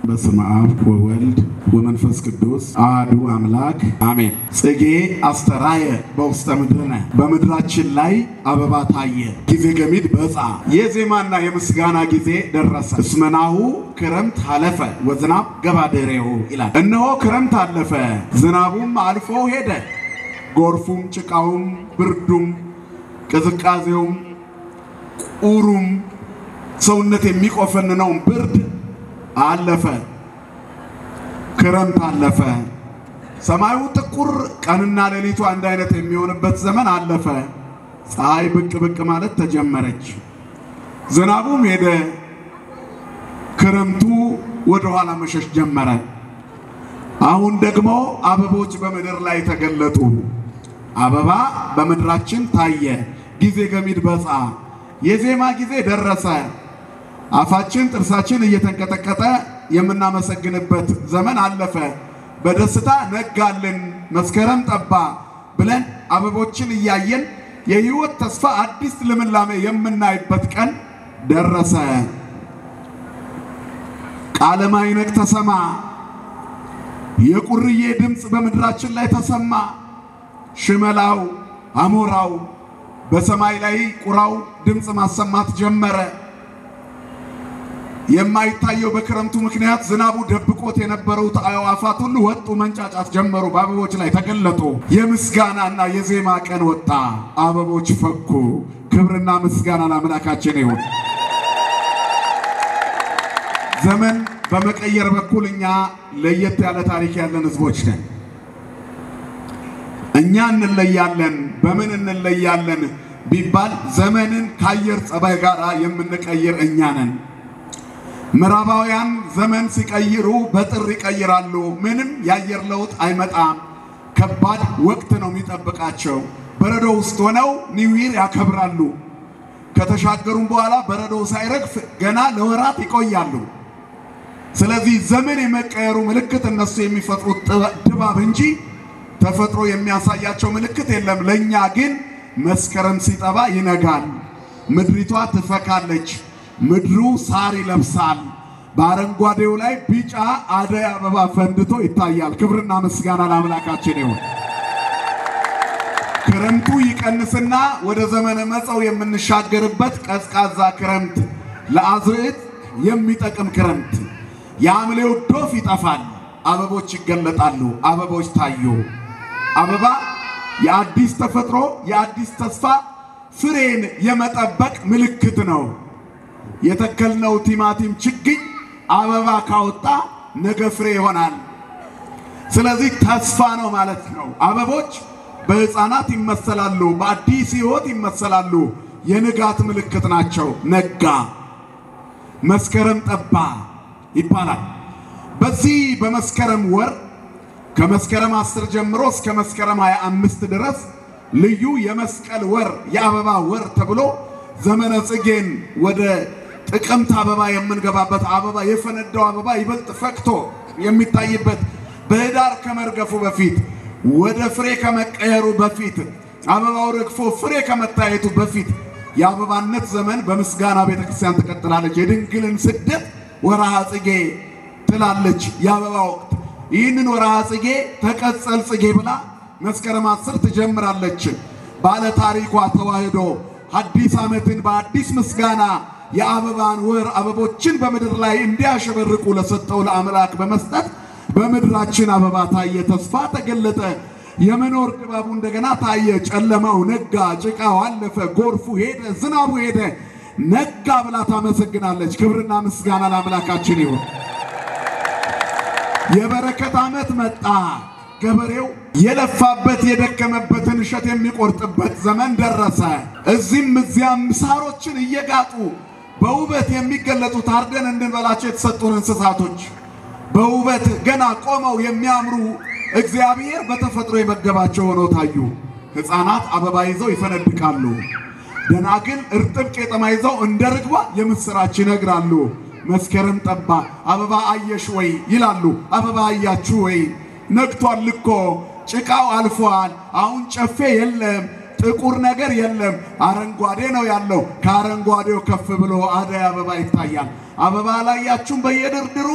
በስመ አብ ወወልድ ወመንፈስ ቅዱስ አሐዱ አምላክ አሜን። ጽጌ አስተራየ በውስተ ምድርነ በምድራችን ላይ አበባ ታየ። ጊዜ ገሚድ በፃ የዜማና የምስጋና ጊዜ ደረሰ። እስመናሁ ክረምት አለፈ ወዝናብ ገባደሬሁ ይላል። እነሆ ክረምት አለፈ፣ ዝናቡም አልፎ ሄደ። ጎርፉም፣ ጭቃውም፣ ብርዱም፣ ቅዝቃዜውም፣ ቁሩም ሰውነት የሚቆፈንነውን ብርድ አለፈ። ክረምት አለፈ። ሰማዩ ጥቁር ቀንና ሌሊቱ አንድ አይነት የሚሆንበት ዘመን አለፈ። ፀሐይ ብቅ ብቅ ማለት ተጀመረች። ዝናቡም ሄደ። ክረምቱ ወደ ኋላ መሸሽ ጀመረ። አሁን ደግሞ አበቦች በምድር ላይ ተገለጡ። አበባ በምድራችን ታየ። ጊዜ ገሚድ በፃ የዜማ ጊዜ ደረሰ። አፋችን ጥርሳችን እየተንቀጠቀጠ የምናመሰግንበት ዘመን አለፈ። በደስታ ነጋልን፣ መስከረም ጠባ ብለን አበቦችን እያየን የሕይወት ተስፋ አዲስ ልምላሜ የምናይበት ቀን ደረሰ። ቃለ ማዕነቅ ተሰማ። የቁርዬ ድምፅ በምድራችን ላይ ተሰማ። ሽመላው፣ አሞራው፣ በሰማይ ላይ ቁራው ድምፅ ማሰማት ጀመረ። የማይታየው በክረምቱ ምክንያት ዝናቡ ደብቆት የነበሩት አዕዋፋት ሁሉ ወጡ፣ መንጫጫት ጀመሩ፣ በአበቦች ላይ ተገለጡ። የምስጋናና የዜማ ቀን ወጣ፣ አበቦች ፈኩ። ክብርና ምስጋና ለአምላካችን ይሁን። ዘመን በመቀየር በኩል እኛ ለየት ያለ ታሪክ ያለን ህዝቦች ነን። እኛ እንለያለን። በምን እንለያለን ቢባል ዘመንን ከአየር ጸባይ ጋር የምንቀይር እኛ ነን። ምዕራባውያን ዘመን ሲቀይሩ በጥር ይቀይራሉ። ምንም የአየር ለውጥ አይመጣም። ከባድ ወቅት ነው የሚጠብቃቸው። በረዶ ውስጥ ሆነው ኒው ይር ያከብራሉ። ከተሻገሩም በኋላ በረዶ ሳይረግፍ ገና ለወራት ይቆያሉ። ስለዚህ ዘመን የመቀየሩ ምልክት እነሱ የሚፈጥሩት ድባብ እንጂ ተፈጥሮ የሚያሳያቸው ምልክት የለም። ለእኛ ግን መስከረም ሲጠባ ይነጋል፣ ምድሪቷ ትፈካለች። ምድሩ ሳር ይለብሳል። በአረንጓዴው ላይ ቢጫ አደይ አበባ ፈንድቶ ይታያል። ክብርና ምስጋና ለአምላካችን ይሁን። ክረምቱ ይቀንስና ወደ ዘመነ መጸው የምንሻገርበት ቀዝቃዛ ክረምት፣ ለአዝርዕት የሚጠቅም ክረምት። የሐምሌው ዶፍ ይጠፋል፣ አበቦች ይገለጣሉ። አበቦች ታዩ። አበባ የአዲስ ተፈጥሮ የአዲስ ተስፋ ፍሬን የመጠበቅ ምልክት ነው። የተከልነው ቲማቲም ችግኝ አበባ ካወጣ ነገ ፍሬ ይሆናል። ስለዚህ ተስፋ ነው ማለት ነው። አበቦች በሕፃናት ይመሰላሉ፣ በአዲስ ሕይወት ይመሰላሉ። የንጋት ምልክት ናቸው። ነጋ፣ መስከረም ጠባ ይባላል። በዚህ በመስከረም ወር ከመስከረም 10 ጀምሮ እስከ መስከረም 25 ድረስ ልዩ የመስቀል ወር የአበባ ወር ተብሎ ዘመነ ጽጌን ወደ ጥቅምት አበባ የምንገባበት አበባ የፈነዳው አበባ ይበልጥ ፈክቶ የሚታይበት በህዳር ከመርገፉ በፊት ወደ ፍሬ ከመቀየሩ በፊት አበባው ረግፎ ፍሬ ከመታየቱ በፊት የአበባነት ዘመን በምስጋና ቤተ ክርስቲያን ትቀጥላለች። የድንግልን ስደት ወርሃ ጽጌ ትላለች የአበባ ወቅት። ይህንን ወርሃ ጽጌ ተቀጸል ጽጌ ብላ መስከረም አስር ትጀምራለች። ባለ ታሪኳ ተዋህዶ አዲስ ዓመትን በአዲስ ምስጋና የአበባን ወር አበቦችን በምድር ላይ እንዲያሸበርቁ ለሰጠው ለአምላክ በመስጠት በምድራችን አበባ ታየ፣ ተስፋ ተገለጠ፣ የመኖር ድባቡ እንደገና ታየ። ጨለማው ነጋ፣ ጭቃው አለፈ፣ ጎርፉ ሄደ፣ ዝናቡ ሄደ፣ ነጋ ብላ ታመሰግናለች። ክብርና ምስጋና ለአምላካችን ይሁን። የበረከት ዓመት መጣ። ገበሬው የለፋበት የደከመበትን እሸት የሚቆርጥበት ዘመን ደረሰ። እዚህም እዚያም ሳሮችን እየጋጡ በውበት የሚገለጡ ታርደን እንድንበላቸው የተሰጡን እንስሳቶች በውበት ገና ቆመው የሚያምሩ እግዚአብሔር በተፈጥሮ የመገባቸው ሆነው ታዩ። ሕፃናት አበባ ይዘው ይፈነድቃሉ። ደናግል እርጥብ ቄጠማ ይዘው እንደ ርግቧ የምስራች ይነግራሉ። መስከረም ጠባ፣ አበባ አየሽ ወይ ይላሉ። አበባ አያችሁ ወይ? ነግቷል እኮ ጭቃው አልፏል። አሁን ጨፌ የለም፣ ጥቁር ነገር የለም፣ አረንጓዴ ነው ያለው። ከአረንጓዴው ከፍ ብሎ አደይ አበባ ይታያል። አበባ አላያችሁም? በየድርድሩ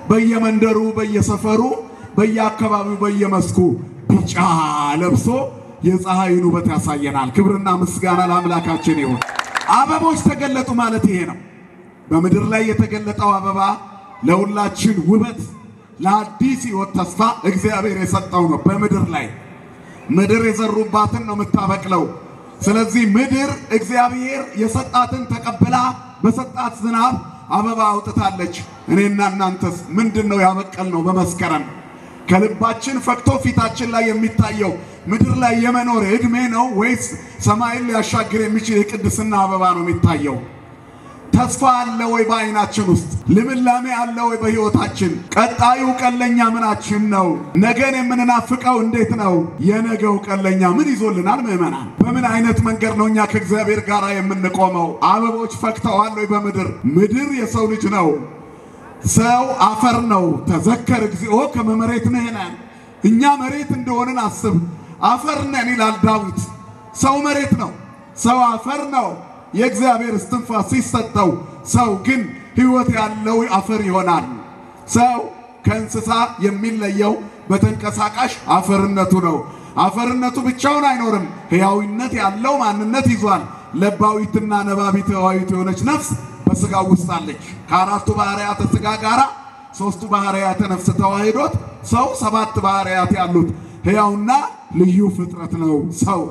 በየመንደሩ በየሰፈሩ በየአካባቢው በየመስኩ ቢጫ ለብሶ የፀሐይን ውበት ያሳየናል። ክብርና ምስጋና ለአምላካችን ይሁን። አበቦች ተገለጡ ማለት ይሄ ነው። በምድር ላይ የተገለጠው አበባ ለሁላችን ውበት፣ ለአዲስ ሕይወት ተስፋ እግዚአብሔር የሰጠው ነው። በምድር ላይ ምድር የዘሩባትን ነው የምታበቅለው። ስለዚህ ምድር እግዚአብሔር የሰጣትን ተቀብላ በሰጣት ዝናብ አበባ አውጥታለች። እኔና እናንተስ ምንድን ነው ያበቀል ነው? በመስከረም ከልባችን ፈክቶ ፊታችን ላይ የሚታየው ምድር ላይ የመኖር ዕድሜ ነው ወይስ ሰማይን ሊያሻግር የሚችል የቅድስና አበባ ነው የሚታየው? ተስፋ አለ ወይ በዓይናችን ውስጥ? ልምላሜ አለ ወይ በሕይወታችን? ቀጣዩ ቀለኛ ምናችን ነው? ነገን የምንናፍቀው እንዴት ነው? የነገው ቀለኛ ምን ይዞልናል? ምዕመናን፣ በምን አይነት መንገድ ነው እኛ ከእግዚአብሔር ጋር የምንቆመው? አበቦች ፈክተዋል ወይ በምድር? ምድር የሰው ልጅ ነው። ሰው አፈር ነው። ተዘከር እግዚኦ ከመ መሬት ንሕነ፣ እኛ መሬት እንደሆንን አስብ። አፈር ነን ይላል ዳዊት። ሰው መሬት ነው። ሰው አፈር ነው። የእግዚአብሔር እስትንፋስ ሲሰጠው ሰው ግን ሕይወት ያለው አፈር ይሆናል። ሰው ከእንስሳ የሚለየው በተንቀሳቃሽ አፈርነቱ ነው። አፈርነቱ ብቻውን አይኖርም። ሕያዊነት ያለው ማንነት ይዟል። ለባዊትና ነባቢት ሕያዊት የሆነች ነፍስ በሥጋው ውስጥ አለች። ከአራቱ ባህርያተ ሥጋ ጋር ሦስቱ ባህርያተ ነፍስ ተዋሂዶት ሰው ሰባት ባህርያት ያሉት ሕያውና ልዩ ፍጥረት ነው ሰው።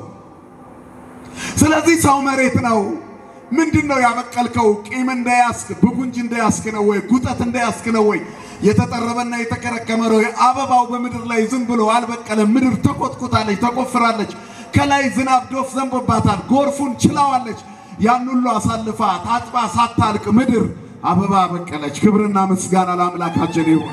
ስለዚህ ሰው መሬት ነው። ምንድን ነው ያበቀልከው? ቂም እንደያስክ ብጉንጅ እንደያስክ ነው ወይ? ጉጠት እንደያስክ ነው ወይ? የተጠረበና የተከረከመ ነው። አበባው በምድር ላይ ዝም ብሎ አልበቀለም። ምድር ተኮትኩታለች፣ ተቆፍራለች። ከላይ ዝናብ ዶፍ ዘንቦባታል። ጎርፉን ችላዋለች። ያን ሁሉ አሳልፋ ታጥባ ሳታልቅ ምድር አበባ በቀለች። ክብርና ምስጋና ለአምላካችን ይሁን።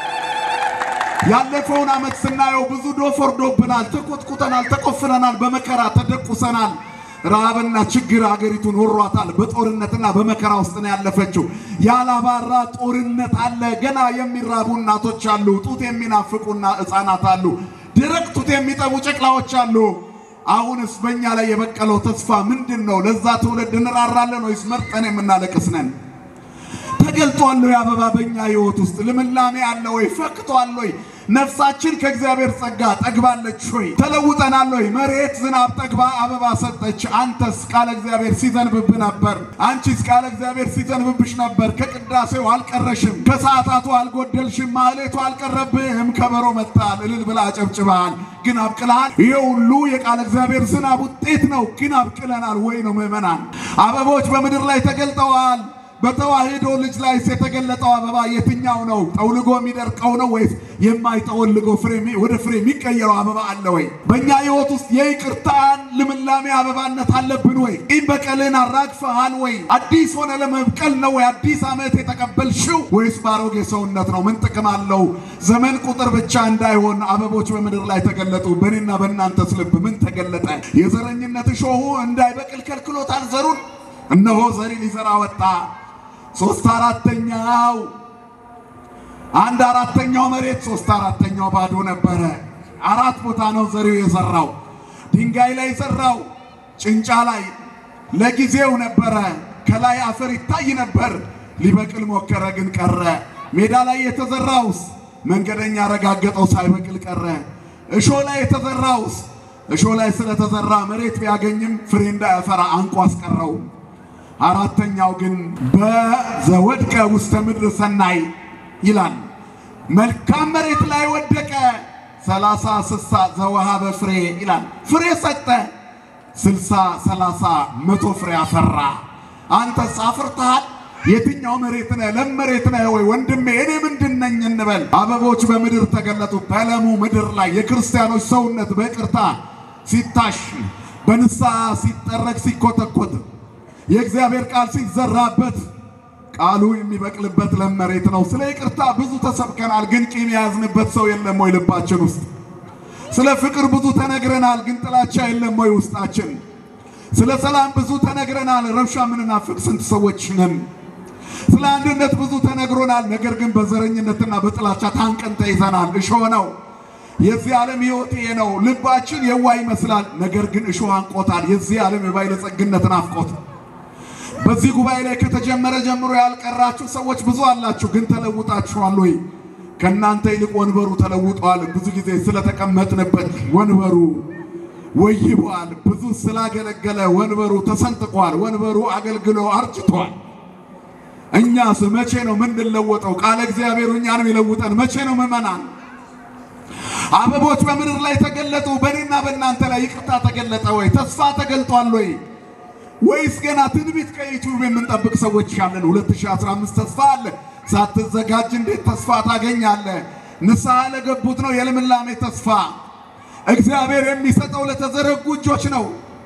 ያለፈውን ዓመት ስናየው ብዙ ዶፍ ወርዶብናል፣ ተኮትኩተናል፣ ተቆፍረናል፣ በመከራ ተደቁሰናል። ረሃብና ችግር አገሪቱን ወሯታል። በጦርነትና በመከራ ውስጥ ነው ያለፈችው። ያላባራ ጦርነት አለ። ገና የሚራቡ እናቶች አሉ። ጡት የሚናፍቁና ሕፃናት አሉ። ደረቅ ጡት የሚጠቡ ጨቅላዎች አሉ። አሁንስ በእኛ ላይ የበቀለው ተስፋ ምንድን ነው? ለዛ ትውልድ እንራራለን ወይስ መርጠን የምናለቅስ ነን? ተገልጧል ወይ አበባ በእኛ ሕይወት ውስጥ ልምላሜ አለ ወይ? ፈክቷል ወይ? ነፍሳችን ከእግዚአብሔር ጸጋ ጠግባለች ወይ? ተለውጠናል ወይ? መሬት ዝናብ ጠግባ አበባ ሰጠች። አንተስ ቃለ እግዚአብሔር ሲዘንብብ ነበር። አንቺስ ቃለ እግዚአብሔር ሲዘንብብሽ ነበር። ከቅዳሴው አልቀረሽም፣ ከሰዓታቱ አልጎደልሽም፣ ማህሌቱ አልቀረብህም። ከበሮ መታል፣ እልል ብላ አጨብጭበሃል። ግን አብቅልሃል። ይሄ ሁሉ የቃለ እግዚአብሔር ዝናብ ውጤት ነው። ግን አብቅለናል ወይ ነው ምዕመናን? አበቦች በምድር ላይ ተገልጠዋል። በተዋሕዶ ልጅ ላይ የተገለጠው አበባ የትኛው ነው? ጠውልጎ የሚደርቀው ነው ወይስ የማይጠወልገው ፍሬ ወደ ፍሬ የሚቀየረው አበባ አለ ወይ? በእኛ ሕይወት ውስጥ የይቅርታን ልምላሜ አበባነት አለብን ወይ? ቂም በቀልን አራግፈሃል ወይ? አዲስ ሆነ ለመብቀል ነው ወይ? አዲስ ዓመት የተቀበልሽው ወይስ ባሮጌ ሰውነት ነው? ምን ጥቅም አለው? ዘመን ቁጥር ብቻ እንዳይሆን አበቦች በምድር ላይ ተገለጡ። በእኔና በእናንተስ ልብ ምን ተገለጠ? የዘረኝነት እሾሁ እንዳይበቅል ከልክሎታል ዘሩን። እነሆ ዘሪ ሊዘራ ወጣ። ሶስት አራተኛው አንድ አራተኛው መሬት ሶስት አራተኛው ባዶ ነበረ። አራት ቦታ ነው ዘሪው የዘራው። ድንጋይ ላይ ዘራው፣ ጭንጫ ላይ ለጊዜው ነበረ። ከላይ አፈር ይታይ ነበር። ሊበቅል ሞከረ፣ ግን ቀረ። ሜዳ ላይ የተዘራውስ መንገደኛ ረጋገጠው፣ ሳይበቅል ቀረ። እሾ ላይ የተዘራውስ እሾ ላይ ስለተዘራ መሬት ቢያገኝም ፍሬ እንዳያፈራ አንቆ አስቀረው። አራተኛው ግን በዘወድቀ ውስተ ምድር ሰናይ ይላል። መልካም መሬት ላይ ወደቀ። ሰላሳ ስሳ ዘወሃበ ፍሬ ይላል። ፍሬ ሰጠ። ስልሳ ሰላሳ መቶ ፍሬ አፈራ። አንተስ አፍርተሃል? የትኛው መሬት ነህ? ለም መሬት ነህ ወይ ወንድሜ? እኔ ምንድን ነኝ እንበል። አበቦች በምድር ተገለጡ። በለሙ ምድር ላይ የክርስቲያኖች ሰውነት በይቅርታ ሲታሽ፣ በንስሐ ሲጠረግ፣ ሲኮተኮት የእግዚአብሔር ቃል ሲዘራበት ቃሉ የሚበቅልበት ለም መሬት ነው። ስለ ይቅርታ ብዙ ተሰብከናል፣ ግን ቂም የያዝንበት ሰው የለም ወይ ልባችን ውስጥ? ስለ ፍቅር ብዙ ተነግረናል፣ ግን ጥላቻ የለም ወይ ውስጣችን? ስለ ሰላም ብዙ ተነግረናል፣ ረብሻ ምንናፍቅ ስንት ሰዎች ነን? ስለ አንድነት ብዙ ተነግሮናል፣ ነገር ግን በዘረኝነትና በጥላቻ ታንቀን ተይዘናል። እሾህ ነው የዚህ ዓለም ሕይወት ይሄ ነው። ልባችን የዋህ ይመስላል፣ ነገር ግን እሾህ አንቆታል። የዚህ ዓለም የባለጸግነት ናፍቆት በዚህ ጉባኤ ላይ ከተጀመረ ጀምሮ ያልቀራችሁ ሰዎች ብዙ አላችሁ፣ ግን ተለውጣችኋል ወይ? ከእናንተ ይልቅ ወንበሩ ተለውጧል። ብዙ ጊዜ ስለተቀመጥንበት ወንበሩ ወይቧል። ብዙ ስላገለገለ ወንበሩ ተሰንጥቋል። ወንበሩ አገልግሎ አርጅቷል። እኛስ መቼ ነው ምንለወጠው? ቃለ እግዚአብሔሩ እኛን የሚለውጠን መቼ ነው? ምዕመናን አበቦች በምድር ላይ ተገለጡ። በእኔና በእናንተ ላይ ይቅርታ ተገለጠ ወይ? ተስፋ ተገልጧል ወይ? ወይስ ገና ትንቢት ከዩቲዩብ የምንጠብቅ ሰዎች ያለን? 2015 ተስፋ አለ። ሳትዘጋጅ እንዴት ተስፋ ታገኛለህ? ንስሐ ለገቡት ነው የልምላሜ ተስፋ። እግዚአብሔር የሚሰጠው ለተዘረጉ እጆች ነው።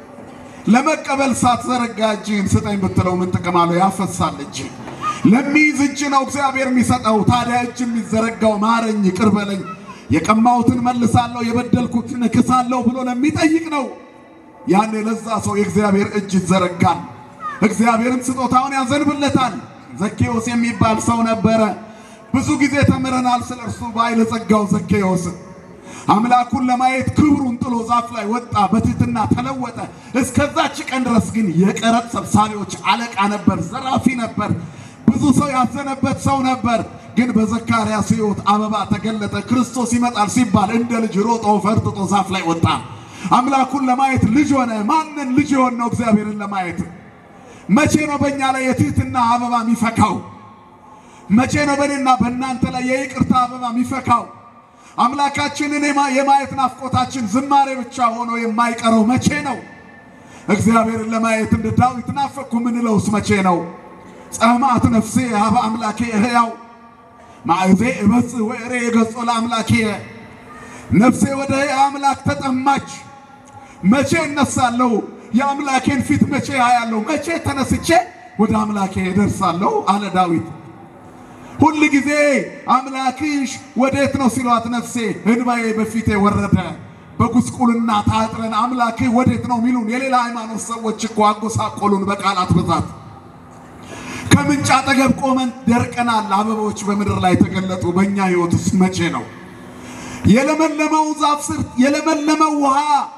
ለመቀበል ሳትዘረጋ እጅህን ስጠኝ ብትለው ምን ጥቅም አለው? ያፈሳል እጅ ለሚይዝ እጅ ነው እግዚአብሔር የሚሰጠው። ታዲያ እጅ የሚዘረጋው ማረኝ፣ ይቅር በለኝ፣ የቀማሁትን መልሳለሁ፣ የበደልኩትን እክሳለሁ ብሎ ለሚጠይቅ ነው። ያኔ ለዛ ሰው የእግዚአብሔር እጅ ይዘረጋል። እግዚአብሔርም ስጦታውን ያዘንብለታል። ዘኬዎስ የሚባል ሰው ነበረ። ብዙ ጊዜ ተምረናል ስለ እርሱ ባለጸጋው ዘኬዎስ አምላኩን ለማየት ክብሩን ጥሎ ዛፍ ላይ ወጣ፣ በትህትና ተለወጠ። እስከዛች ቀን ድረስ ግን የቀረጥ ሰብሳቢዎች አለቃ ነበር፣ ዘራፊ ነበር፣ ብዙ ሰው ያዘነበት ሰው ነበር። ግን በዘካርያስ ሕይወት አበባ ተገለጠ። ክርስቶስ ይመጣል ሲባል እንደ ልጅ ሮጦ ፈርጥጦ ዛፍ ላይ ወጣ። አምላኩን ለማየት ልጅ ሆነ። ማንን ልጅ የሆን ነው? እግዚአብሔርን ለማየት። መቼ ነው በእኛ ላይ የትህትና አበባ የሚፈካው? መቼ ነው በእኔና በእናንተ ላይ የይቅርታ አበባ የሚፈካው? አምላካችንን የማየት ናፍቆታችን ዝማሬ ብቻ ሆኖ የማይቀረው መቼ ነው? እግዚአብሔርን ለማየት እንደ ዳዊት ናፈቅኩ ምንለውስ መቼ ነው? ጸማት ነፍሴ ሀበ አምላኬ እህያው ማዕዜ እበጽሕ ወእሬ ገጾ ለአምላኬ ነፍሴ ወደ ሕያው አምላክ ተጠማች። መቼ እነሳለሁ? የአምላኬን ፊት መቼ አያለሁ? መቼ ተነስቼ ወደ አምላኬ እደርሳለሁ? አለ ዳዊት። ሁል ጊዜ አምላክሽ ወዴት ነው ሲሏት ነፍሴ እንባዬ በፊቴ ወረደ። በጉስቁልና ታጥረን አምላክህ ወዴት ነው ሚሉን የሌላ ሃይማኖት ሰዎች እኮ አጎሳቆሉን በቃላት ብዛት። ከምንጭ አጠገብ ቆመን ደርቀናል። አበቦች በምድር ላይ ተገለጡ። በእኛ ሕይወት ውስጥ መቼ ነው የለመለመው ዛፍ ስር የለመለመው ውሃ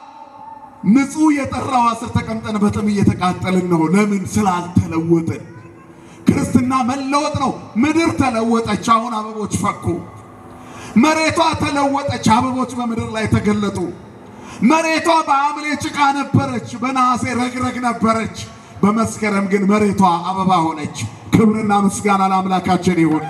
ንጹሕ የጠራ ውሃ ስር ተቀምጠን በጥም እየተቃጠልን ነው። ለምን? ስላልተለወጥን። ክርስትና መለወጥ ነው። ምድር ተለወጠች። አሁን አበቦች ፈኩ። መሬቷ ተለወጠች። አበቦች በምድር ላይ ተገለጡ። መሬቷ በሐምሌ ጭቃ ነበረች፣ በነሐሴ ረግረግ ነበረች። በመስከረም ግን መሬቷ አበባ ሆነች። ክብርና ምስጋና ለአምላካችን ይሁን።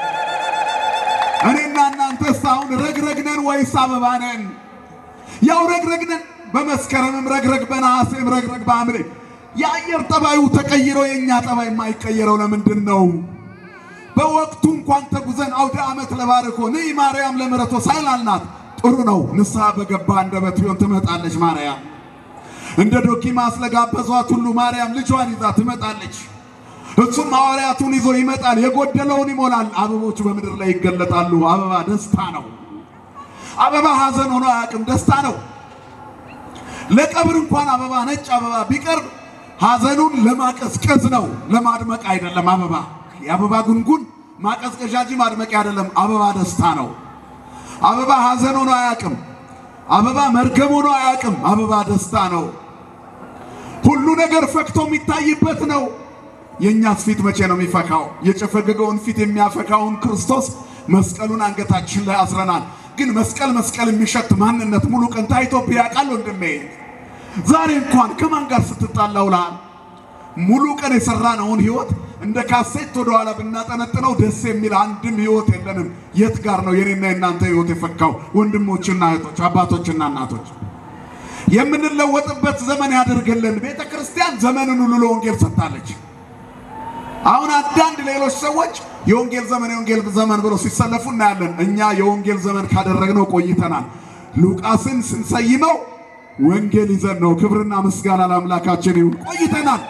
እኔና እናንተስ አሁን ረግረግ ነን ወይስ አበባ ነን? ያው ረግረግ ነን። በመስከረምም ረግረግ፣ በነሐሴም ረግረግ፣ በሐምሌ የአየር ጠባዩ ተቀይሮ የእኛ ጠባይ የማይቀየረው ለምንድን ነው? በወቅቱ እንኳን ተጉዘን አውደ ዓመት ለባርኮ ንይ ማርያም ለምሕረቶ ሳይላልናት ጥሩ ነው። ንስሐ በገባ አንደበት ቢሆን ትመጣለች ማርያም። እንደ ዶኪማስ ለጋበዟት ሁሉ ማርያም ልጇን ይዛ ትመጣለች። እሱም ሐዋርያቱን ይዞ ይመጣል፣ የጎደለውን ይሞላል። አበቦች በምድር ላይ ይገለጣሉ። አበባ ደስታ ነው። አበባ ሐዘን ሆኖ አያውቅም፣ ደስታ ነው። ለቀብር እንኳን አበባ ነጭ አበባ ቢቀርብ ሐዘኑን ለማቀዝቀዝ ነው፣ ለማድመቅ አይደለም። አበባ የአበባ ጉንጉን ማቀዝቀዣ እንጂ ማድመቂያ አይደለም። አበባ ደስታ ነው። አበባ ሐዘን ሆኖ አያውቅም። አበባ መርገም ሆኖ አያውቅም። አበባ ደስታ ነው። ሁሉ ነገር ፈክቶ የሚታይበት ነው። የእኛስ ፊት መቼ ነው የሚፈካው? የጨፈገገውን ፊት የሚያፈካውን ክርስቶስ መስቀሉን አንገታችን ላይ አስረናል። ግን መስቀል መስቀል የሚሸት ማንነት ሙሉ ቀን ታይቶብህ ያውቃል ወንድሜ? ዛሬ እንኳን ከማን ጋር ስትጣላ ውለሃል? ሙሉ ቀን የሰራነውን ህይወት እንደ ካሴት ወደ ኋላ ብናጠነጥነው ደስ የሚል አንድም ህይወት የለንም። የት ጋር ነው የኔና የእናንተ ህይወት የፈካው? ወንድሞችና እህቶች፣ አባቶችና እናቶች የምንለወጥበት ዘመን ያደርግልን። ቤተ ክርስቲያን ዘመንን ሁሉ ለወንጌል ሰጥታለች። አሁን አንዳንድ ሌሎች ሰዎች የወንጌል ዘመን የወንጌል ዘመን ብለው ሲሰለፉ እናያለን። እኛ የወንጌል ዘመን ካደረግነው ቆይተናል። ሉቃስን ስንሰይመው ወንጌል ይዘን ነው። ክብርና ምስጋና ለአምላካችን ይሁን። ቆይተናል።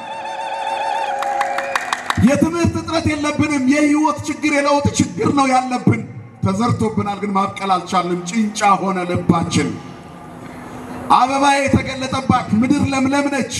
የትምህርት እጥረት የለብንም። የህይወት ችግር የለውጥ ችግር ነው ያለብን። ተዘርቶብናል፣ ግን ማብቀል አልቻልንም። ጭንጫ ሆነ ልባችን። አበባ የተገለጠባት ምድር ለምለም ነች።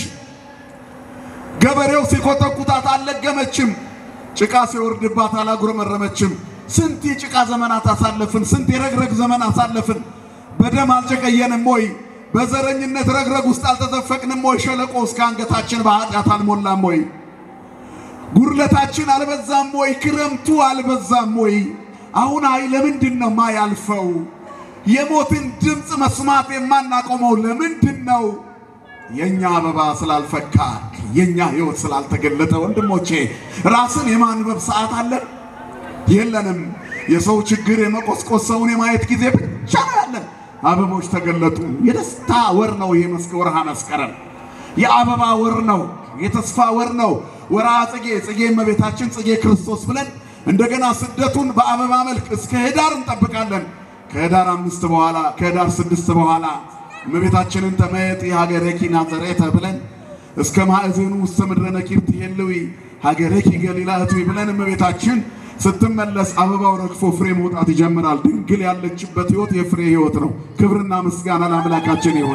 ገበሬው ሲኮተኩታት አልለገመችም። ጭቃ ሲወርድባት አላጉረመረመችም። ስንት የጭቃ ዘመናት አሳለፍን። ስንት የረግረግ ዘመን አሳለፍን። በደም አልጨቀየንም ወይ? በዘረኝነት ረግረግ ውስጥ አልተዘፈቅንም ወይ? ሸለቆ እስከ አንገታችን በኃጢአት አልሞላም ወይ? ጉድለታችን አልበዛም ወይ? ክረምቱ አልበዛም ወይ? አሁን አይ ለምንድን ነው ማያልፈው? የሞትን ድምፅ መስማት የማናቆመው ለምንድን ነው? የኛ አበባ ስላልፈካ የኛ ሕይወት ስላልተገለጠ፣ ወንድሞቼ ራስን የማንበብ ሰዓት አለን የለንም። የሰው ችግር የመቆስቆስ ሰውን የማየት ጊዜ ብቻ ነው ያለን። አበቦች ተገለጡ። የደስታ ወር ነው ይሄ መስከ ወርሃ መስከረም የአበባ ወር ነው። የተስፋ ወር ነው። ወርሃ ጽጌ ጽጌ እመቤታችን ጽጌ ክርስቶስ ብለን እንደገና ስደቱን በአበባ መልክ እስከ ህዳር እንጠብቃለን። ከህዳር አምስት በኋላ ከህዳር ስድስት በኋላ እመቤታችንን ተመየጥ የሀገረኪ ናዘሬተ ብለን እስከ ማዕዘኑ ውስተ ምድረ ነኪር ትሄልዊ ሀገረኪ ገሊላ እትዊ ብለን እመቤታችን ስትመለስ አበባው ረግፎ ፍሬ መውጣት ይጀምራል። ድንግል ያለችበት ህይወት የፍሬ ህይወት ነው። ክብርና ምስጋና ለአምላካችን ይሁን።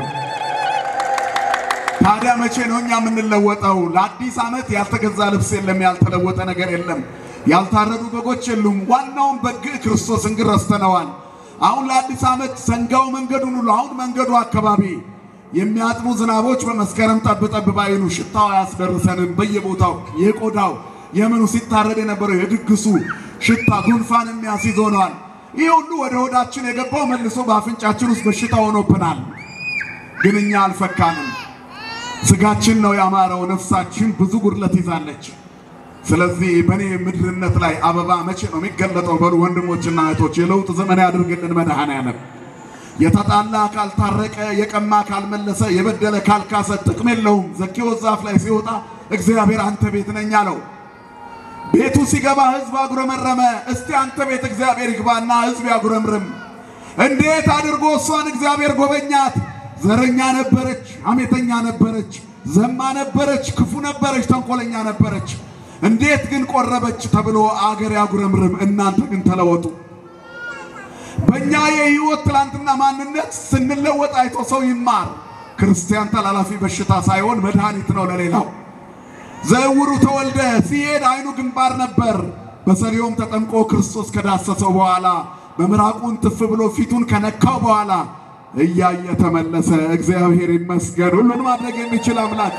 ታዲያ መቼ ነው እኛ የምንለወጠው? ለአዲስ ዓመት ያልተገዛ ልብስ የለም፣ ያልተለወጠ ነገር የለም፣ ያልታረዱ በጎች የሉም። ዋናውን በግ ክርስቶስን ግን ረስተነዋል። አሁን ለአዲስ ዓመት ሰንጋው መንገዱን ሁሉ አሁን መንገዱ አካባቢ የሚያጥቡ ዝናቦች በመስከረም ጠብ ጠብ ባይሉ ሽታው አያስደርሰንም። በየቦታው የቆዳው የምኑ ሲታረድ የነበረው የድግሱ ሽታ ጉንፋን የሚያስይዝ ሆነዋል። ይህ ሁሉ ወደ ሆዳችን የገባው መልሶ በአፍንጫችን ውስጥ በሽታ ሆኖብናል። ግን እኛ አልፈካንም። ስጋችን ነው ያማረው፣ ነፍሳችን ብዙ ጉድለት ይዛለች። ስለዚህ በእኔ ምድርነት ላይ አበባ መቼ ነው የሚገለጠው? በሉ ወንድሞችና እህቶች፣ የለውጥ ዘመን ያድርግልን መድኃኔዓለም። የተጣላ ካልታረቀ፣ የቀማ ካልመለሰ፣ የበደለ ካልካሰ ጥቅም የለውም። ዘኬዎስ ዛፍ ላይ ሲወጣ እግዚአብሔር አንተ ቤት ነኝ አለው። ቤቱ ሲገባ ሕዝብ አጉረመረመ። እስቲ አንተ ቤት እግዚአብሔር ይግባና ሕዝብ ያጉረምርም። እንዴት አድርጎ እሷን እግዚአብሔር ጎበኛት? ዘረኛ ነበረች፣ አሜተኛ ነበረች፣ ዘማ ነበረች፣ ክፉ ነበረች፣ ተንኮለኛ ነበረች። እንዴት ግን ቆረበች ተብሎ አገር ያጉረምርም። እናንተ ግን ተለወጡ። በእኛ የህይወት ትላንትና ማንነት ስንለወጥ አይቶ ሰው ይማር። ክርስቲያን ተላላፊ በሽታ ሳይሆን መድኃኒት ነው ለሌላው። ዘውሩ ተወልደ ሲሄድ አይኑ ግንባር ነበር። በሰሊሆም ተጠምቆ ክርስቶስ ከዳሰሰው በኋላ በምራቁን ትፍ ብሎ ፊቱን ከነካው በኋላ እያየ ተመለሰ። እግዚአብሔር ይመስገን፣ ሁሉን ማድረግ የሚችል አምላክ።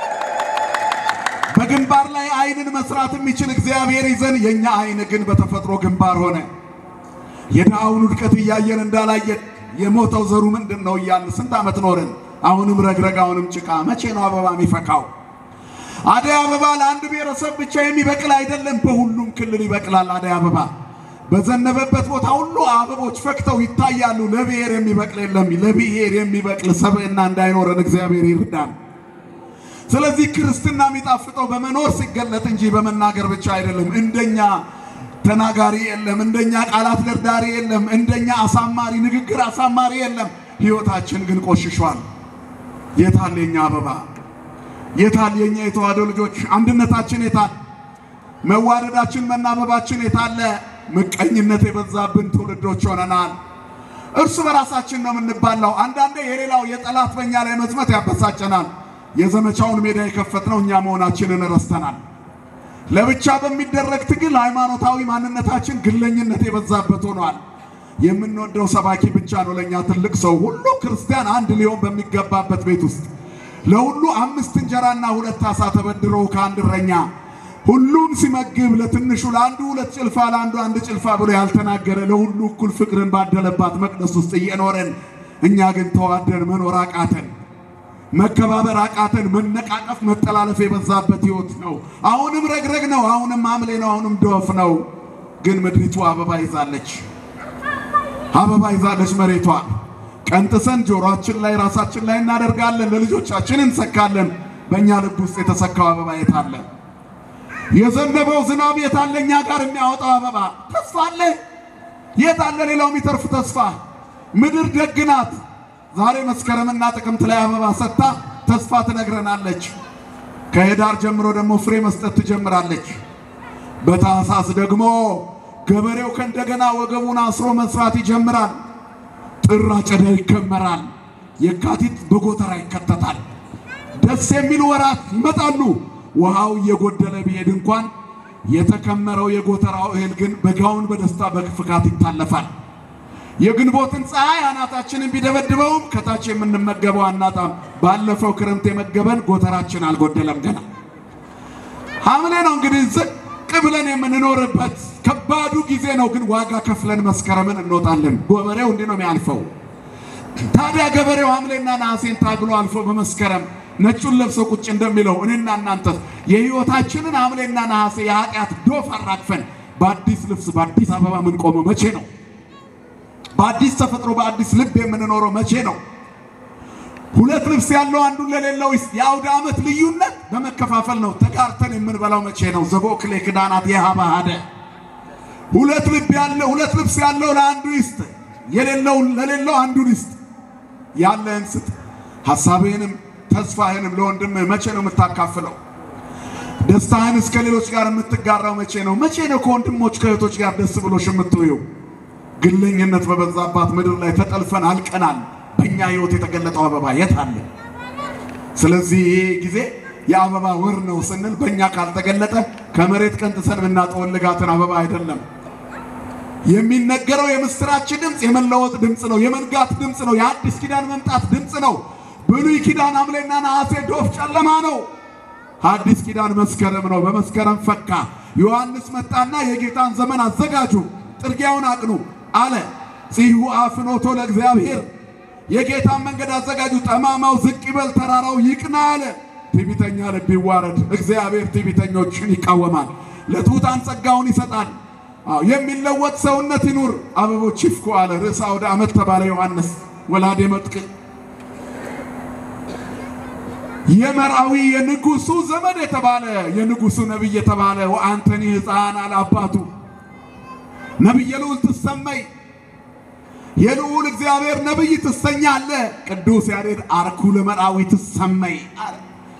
በግንባር ላይ አይንን መስራት የሚችል እግዚአብሔር ይዘን የኛ አይን ግን በተፈጥሮ ግንባር ሆነ። የድሃውን ውድቀት እያየን እንዳላየን የሞተው ዘሩ ምንድን ነው እያልን ስንት ዓመት ኖርን። አሁንም ረግረግ፣ አሁንም ጭቃ። መቼ ነው አበባ የሚፈካው? አደይ አበባ ለአንድ ብሔረሰብ ብቻ የሚበቅል አይደለም፣ በሁሉም ክልል ይበቅላል። አደይ አበባ በዘነበበት ቦታ ሁሉ አበቦች ፈክተው ይታያሉ። ለብሔር የሚበቅል የለም። ለብሔር የሚበቅል ሰብዕና እንዳይኖረን እግዚአብሔር ይርዳን። ስለዚህ ክርስትና የሚጣፍጠው በመኖር ሲገለጥ እንጂ በመናገር ብቻ አይደለም። እንደኛ ተናጋሪ የለም፣ እንደኛ ቃላት ደርዳሪ የለም፣ እንደኛ አሳማሪ ንግግር አሳማሪ የለም። ሕይወታችን ግን ቆሽሿል። የታል የኛ አበባ? የታል የኛ የተዋህዶ ልጆች አንድነታችን? የታል መዋደዳችን፣ መናበባችን የታለ? ምቀኝነት የበዛብን ትውልዶች ሆነናል። እርስ በራሳችን ነው የምንባላው። አንዳንዴ የሌላው የጠላት በእኛ ላይ መዝመት ያበሳጨናል። የዘመቻውን ሜዳ የከፈትነው እኛ መሆናችንን ረስተናል። ለብቻ በሚደረግ ትግል ሃይማኖታዊ ማንነታችን ግለኝነት የበዛበት ሆኗል። የምንወደው ሰባኪ ብቻ ነው ለእኛ ትልቅ ሰው። ሁሉ ክርስቲያን አንድ ሊሆን በሚገባበት ቤት ውስጥ ለሁሉ አምስት እንጀራና ሁለት ዓሣ ተበድሮ ከአንድ እረኛ ሁሉን ሲመግብ ለትንሹ ለአንዱ ሁለት ጭልፋ ለአንዱ አንድ ጭልፋ ብሎ ያልተናገረ ለሁሉ እኩል ፍቅርን ባደለባት መቅደስ ውስጥ እየኖረን እኛ ግን ተዋደን መኖር አቃተን። መከባበር አቃተን። መነቃቀፍ፣ መጠላለፍ የበዛበት ሕይወት ነው። አሁንም ረግረግ ነው። አሁንም ሐምሌ ነው። አሁንም ዶፍ ነው። ግን ምድሪቱ አበባ ይዛለች። አበባ ይዛለች መሬቷ። ቀንጥሰን ጆሮአችን ላይ ራሳችን ላይ እናደርጋለን። ለልጆቻችን እንሰካለን። በእኛ ልብ ውስጥ የተሰካው አበባ የት አለ? የዘነበው ዝናብ የት አለ? እኛ ጋር የሚያወጣው አበባ ተስፋ አለ? የት አለ? ሌላው የሚተርፍ ተስፋ። ምድር ደግ ናት። ዛሬ መስከረምና ጥቅምት ላይ አበባ ሰጥታ ተስፋ ትነግረናለች። ከህዳር ጀምሮ ደግሞ ፍሬ መስጠት ትጀምራለች። በታህሳስ ደግሞ ገበሬው ከእንደገና ወገቡን አስሮ መስራት ይጀምራል። ጥር አጨዳ ይከመራል። የካቲት በጎተራ ይከተታል። ደስ የሚሉ ወራት ይመጣሉ። ውሃው እየጎደለ ቢሄድ እንኳን የተከመረው የጎተራው እህል ግን በጋውን በደስታ በፍካት ይታለፋል። የግንቦትን ፀሐይ አናታችንን ቢደበድበውም ከታች የምንመገበው አናጣም። ባለፈው ክረምት የመገበን ጎተራችን አልጎደለም ገና። ሐምሌ ነው እንግዲህ ዝቅ ብለን የምንኖርበት ከባዱ ጊዜ ነው። ግን ዋጋ ከፍለን መስከረምን እንወጣለን። ገበሬው እንዲህ ነው የሚያልፈው። ታዲያ ገበሬው ሐምሌና ነሐሴን ታግሎ አልፎ በመስከረም ነጩን ለብሶ ቁጭ እንደሚለው እኔና እናንተ የሕይወታችንን ሐምሌና ነሐሴ የኃጢአት ዶፍ አራግፈን በአዲስ ልብስ በአዲስ አበባ የምንቆመው መቼ ነው? በአዲስ ተፈጥሮ በአዲስ ልብ የምንኖረው መቼ ነው? ሁለት ልብስ ያለው አንዱን ለሌለው የአውደ ዓመት ልዩነት በመከፋፈል ነው። ተጋርተን የምንበላው መቼ ነው? ዘቦክሌ ክዳናት የሃባ ሀደ ሁለት ልብ ያለው ሁለት ልብስ ያለው ለአንዱ ይስጥ፣ የሌለው ለሌለው አንዱን ይስጥ። ያለህን ስጥ። ሐሳብህንም ተስፋህንም ለወንድምህ መቼ ነው የምታካፍለው? ደስታህን እስከ ሌሎች ጋር የምትጋራው መቼ ነው? መቼ ነው ከወንድሞች ከእህቶች ጋር ደስ ብሎሽ የምትውየው? ግለኝነት በበዛባት ምድር ላይ ተጠልፈን አልቀናል። በእኛ ሕይወት የተገለጠው አበባ የት አለ? ስለዚህ ይሄ ጊዜ የአበባ ወር ነው ስንል በእኛ ካልተገለጠ ከመሬት ቀንጥሰን የምናጠወልጋትን አበባ አይደለም። የሚነገረው የምስራች ድምፅ የመለወጥ ድምፅ ነው። የመንጋት ድምፅ ነው። የአዲስ ኪዳን መምጣት ድምፅ ነው። ብሉይ ኪዳን ሐምሌና ነሐሴ ዶፍ ጨለማ ነው። አዲስ ኪዳን መስከረም ነው። በመስከረም ፈካ። ዮሐንስ መጣና የጌታን ዘመን አዘጋጁ፣ ጥርጊያውን አቅኑ አለ። ጽሑ አፍኖቶ ለእግዚአብሔር የጌታን መንገድ አዘጋጁ፣ ጠማማው ዝቅ ይበል፣ ተራራው ይቅና አለ። ትዕቢተኛ ልብ ይዋረድ፣ እግዚአብሔር ትዕቢተኞችን ይቃወማል፣ ለትሑታን ጸጋውን ይሰጣል። አዎ የሚለወጥ ሰውነት ይኑር፣ አበቦች ይፍኩ አለ። ርዕሰ አውደ ዓመት ተባለ ዮሐንስ ወላዴ መጥቅ የመርአዊ የንጉሱ ዘመድ የተባለ የንጉሱ ነቢይ የተባለ ወአንተኒ ሕፃን አለ አባቱ ነቢየ ልዑል ትሰመይ የልዑል እግዚአብሔር ነቢይ ትሰኛለህ። ቅዱስ ያሬድ አርኩ ለመርአዊ ትሰመይ አለ።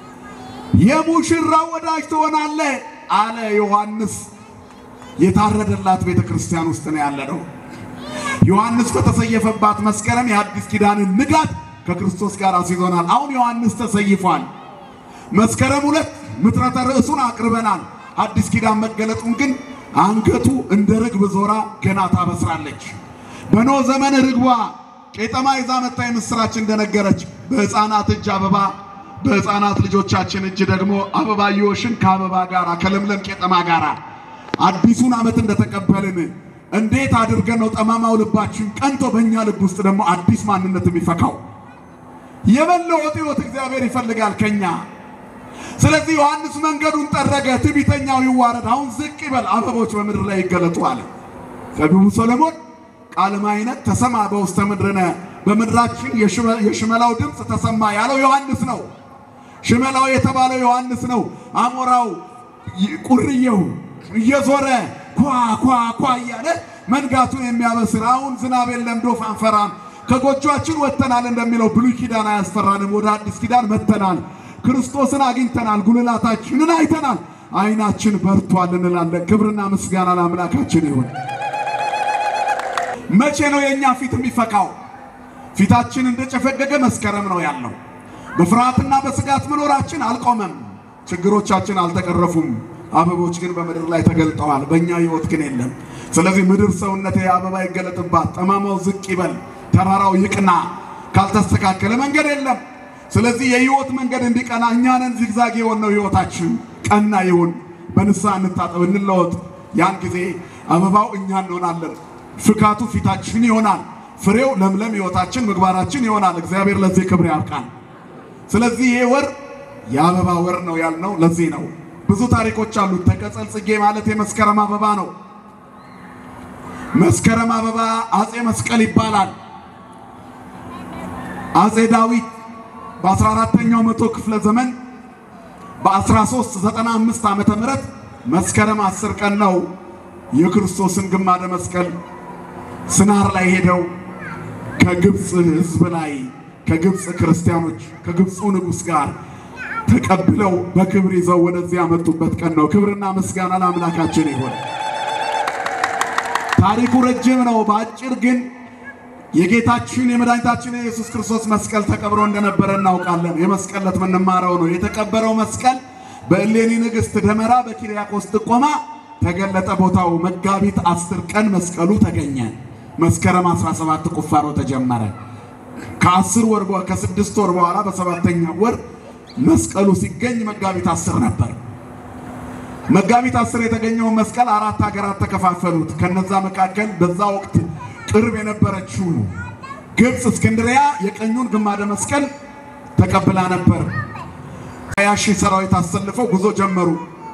የሙሽራው ወዳጅ ትሆናለህ አለ ዮሐንስ። የታረደላት ቤተ ክርስቲያን ውስጥ ነው ያለ ነው። ዮሐንስ በተሰየፈባት መስከረም የአዲስ ኪዳንን ንጋት ከክርስቶስ ጋር አስይዞናል። አሁን ዮሐንስ ተሰይፏል። መስከረም ሁለት ምጥረተ ርዕሱን አቅርበናል። አዲስ ኪዳን መገለጡን ግን አንገቱ እንደ ርግብ ዞራ ገና ታበስራለች። በኖህ ዘመን ርግቧ ቄጠማ ይዛ መታ የምስራች እንደነገረች በሕፃናት እጅ አበባ በሕፃናት ልጆቻችን እጅ ደግሞ አበባየዎሽን ከአበባ ጋር ከለምለም ቄጠማ ጋር አዲሱን ዓመት እንደተቀበልን እንዴት አድርገን ነው ጠማማው ልባችን ቀንቶ በእኛ ልብ ውስጥ ደግሞ አዲስ ማንነት የሚፈካው? የመለወጥ ሕይወት እግዚአብሔር ይፈልጋል ከኛ። ስለዚህ ዮሐንስ መንገዱን ጠረገ፣ ትዕቢተኛው ይዋረድ፣ አሁን ዝቅ ይበል፣ አበቦች በምድር ላይ ይገለጡ አለ። ጠቢቡ ሰሎሞን ቃለ ማዕይነት ተሰማ በውስተ ምድርነ፣ በምድራችን የሽመላው ድምፅ ተሰማ ያለው ዮሐንስ ነው። ሽመላው የተባለው ዮሐንስ ነው። አሞራው ቁርየው እየዞረ ኳ ኳ ኳ እያለ መንጋቱን የሚያበስር አሁን ዝናብ የለም ዶፍ አንፈራም፣ ከጎጇችን ወጥተናል እንደሚለው ብሉይ ኪዳን አያስፈራንም። ወደ አዲስ ኪዳን መጥተናል። ክርስቶስን አግኝተናል። ጉልላታችንን አይተናል። ዓይናችን በርቷል እንላለን። ክብርና ምስጋና ለአምላካችን ይሁን። መቼ ነው የእኛ ፊት የሚፈካው? ፊታችን እንደጨፈገገ መስከረም ነው ያለው። በፍርሃትና በስጋት መኖራችን አልቆመም። ችግሮቻችን አልተቀረፉም። አበቦች ግን በምድር ላይ ተገልጠዋል። በእኛ ሕይወት ግን የለም። ስለዚህ ምድር ሰውነቴ አበባ ይገለጥባት፣ ጠማማው ዝቅ ይበል፣ ተራራው ይቅና። ካልተስተካከለ መንገድ የለም። ስለዚህ የሕይወት መንገድ እንዲቀና እኛንን ዚግዛግ የሆነው ሕይወታችን ቀና ይሁን። በንስሐ እንታጠብ፣ እንለወጥ። ያን ጊዜ አበባው እኛ እንሆናለን። ፍካቱ ፊታችን ይሆናል። ፍሬው ለምለም ሕይወታችን፣ ምግባራችን ይሆናል። እግዚአብሔር ለዚህ ክብር ያብቃል። ስለዚህ ይሄ ወር የአበባ ወር ነው ያልነው ለዚህ ነው። ብዙ ታሪኮች አሉት። ተቀጸል ጽጌ ማለት የመስከረም አበባ ነው። መስከረም አበባ አጼ መስቀል ይባላል። አጼ ዳዊት በ14ኛው መቶ ክፍለ ዘመን በ1395 ዓመተ ምህረት መስከረም 10 ቀን ነው የክርስቶስን ግማደ መስቀል ስናር ላይ ሄደው ከግብፅ ሕዝብ ላይ ከግብፅ ክርስቲያኖች ከግብፁ ንጉሥ ጋር ተቀብለው በክብር ይዘው ወደዚህ ያመጡበት ቀን ነው። ክብርና ምስጋና ለአምላካችን ይሁን። ታሪኩ ረጅም ነው። በአጭር ግን የጌታችን የመድኃኒታችን የኢየሱስ ክርስቶስ መስቀል ተቀብሮ እንደነበረ እናውቃለን። የመስቀል ዕለት የምንማረው ነው። የተቀበረው መስቀል በእሌኒ ንግሥት ደመራ በኪርያቆስ ጥቆማ ተገለጠ። ቦታው መጋቢት አስር ቀን መስቀሉ ተገኘ። መስከረም 17 ቁፋሮ ተጀመረ። ከአስር ወር ከስድስት ወር በኋላ በሰባተኛ ወር መስቀሉ ሲገኝ መጋቢት አስር ነበር። መጋቢት አስር የተገኘውን መስቀል አራት ሀገራት ተከፋፈሉት። ከነዛ መካከል በዛ ወቅት ቅርብ የነበረችው ግብፅ እስክንድሪያ የቀኙን ግማደ መስቀል ተቀብላ ነበር። ሀያ ሺህ ሰራዊት አሰልፈው ጉዞ ጀመሩ።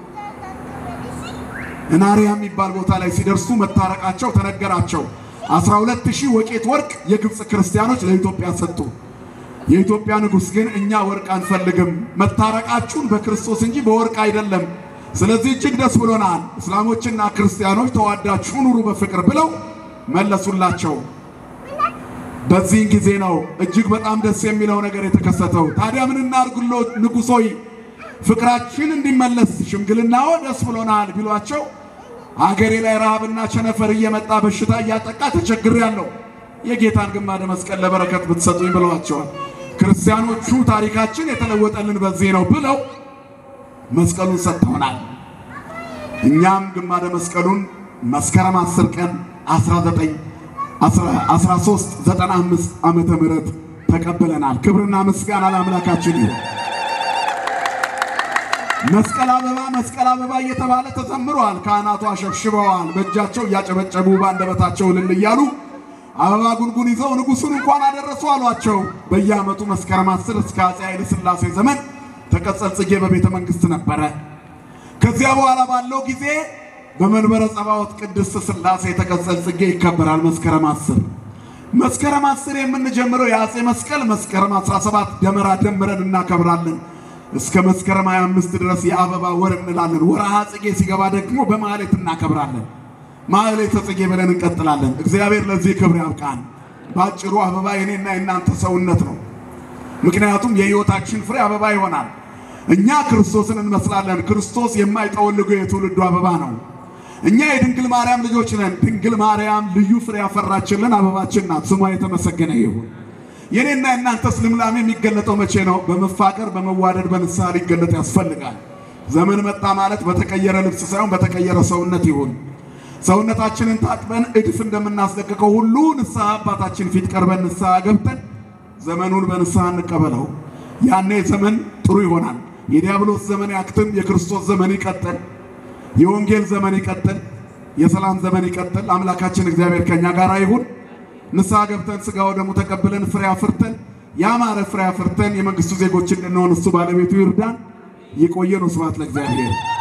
እናሪያ የሚባል ቦታ ላይ ሲደርሱ መታረቃቸው ተነገራቸው። 12 ሺህ ወቄት ወርቅ የግብፅ ክርስቲያኖች ለኢትዮጵያ ሰጡ። የኢትዮጵያ ንጉሥ ግን እኛ ወርቅ አንፈልግም፣ መታረቃችሁን በክርስቶስ እንጂ በወርቅ አይደለም። ስለዚህ እጅግ ደስ ብሎናል፣ እስላሞችና ክርስቲያኖች ተዋዳችሁ ኑሩ በፍቅር ብለው መለሱላቸው። በዚህን ጊዜ ነው እጅግ በጣም ደስ የሚለው ነገር የተከሰተው። ታዲያ ምን እናድርግሎ ንጉሥ ሆይ ፍቅራችን እንዲመለስ ሽምግልናዎ ደስ ብሎናል ቢሏቸው አገሬ ላይ ረሃብና ቸነፈር እየመጣ በሽታ እያጠቃ ተቸግሬያለሁ፣ የጌታን ግማደ መስቀል ለበረከት ብትሰጡኝ ብለዋቸዋል። ክርስቲያኖቹ ታሪካችን የተለወጠልን በዚህ ነው ብለው መስቀሉን ሰጥተውናል። እኛም ግማደ መስቀሉን መስከረም 10 ቀን 19 1395 ዓመተ ምህረት ተቀብለናል። ክብርና ምስጋና ለአምላካችን ይሁን። መስቀል አበባ መስቀል አበባ እየተባለ ተዘምሯል። ካህናቱ አሸብሽበዋል። በእጃቸው እያጨበጨቡ በአንደበታቸው እልል እያሉ አበባ ጉንጉን ይዘው ንጉሡን እንኳን አደረሱ አሏቸው። በየዓመቱ መስከረም 10 እስከ አፄ ኃይለ ሥላሴ ዘመን ተቀጸል ጽጌ በቤተ መንግሥት ነበረ። ከዚያ በኋላ ባለው ጊዜ በመንበረ ጸባዖት ቅድስት ሥላሴ ተቀጸል ጽጌ ይከበራል። መስከረም 10 መስከረም 10 የምንጀምረው የአፄ መስቀል መስከረም 17 ደመራ ደምረን እናከብራለን። እስከ መስከረም 25 ድረስ የአበባ ወር እንላለን። ወርሃ ጽጌ ሲገባ ደግሞ በማህሌት እናከብራለን። ማህሌተ ጽጌ ብለን እንቀጥላለን። እግዚአብሔር ለዚህ ክብር ያብቃን። በአጭሩ አበባ የኔና የእናንተ ሰውነት ነው። ምክንያቱም የሕይወታችን ፍሬ አበባ ይሆናል። እኛ ክርስቶስን እንመስላለን። ክርስቶስ የማይጠወልገው የትውልዱ አበባ ነው። እኛ የድንግል ማርያም ልጆች ነን። ድንግል ማርያም ልዩ ፍሬ ያፈራችልን አበባችን ናት። ስሟ የተመሰገነ ይሁን። የኔና የእናንተስ ልምላሜ የሚገለጠው መቼ ነው? በመፋቀር በመዋደድ በንስሐ ሊገለጥ ያስፈልጋል። ዘመን መጣ ማለት በተቀየረ ልብስ ሳይሆን በተቀየረ ሰውነት ይሁን። ሰውነታችንን ታጥበን እድፍ እንደምናስለቅቀው ሁሉ ንስሐ አባታችን ፊት ቀርበን ንስሐ ገብተን ዘመኑን በንስሐ እንቀበለው። ያኔ ዘመን ጥሩ ይሆናል። የዲያብሎስ ዘመን ያክትም፣ የክርስቶስ ዘመን ይቀጥል፣ የወንጌል ዘመን ይቀጥል፣ የሰላም ዘመን ይቀጥል። አምላካችን እግዚአብሔር ከኛ ጋር ይሁን። ንስሐ ገብተን ሥጋ ወደሙ ተቀብለን ፍሬ አፍርተን ያማረ ፍሬ አፍርተን የመንግሥቱ ዜጎች እንድንሆን እሱ ባለቤቱ ይርዳን። ይቆየን። ስብሐት ለእግዚአብሔር።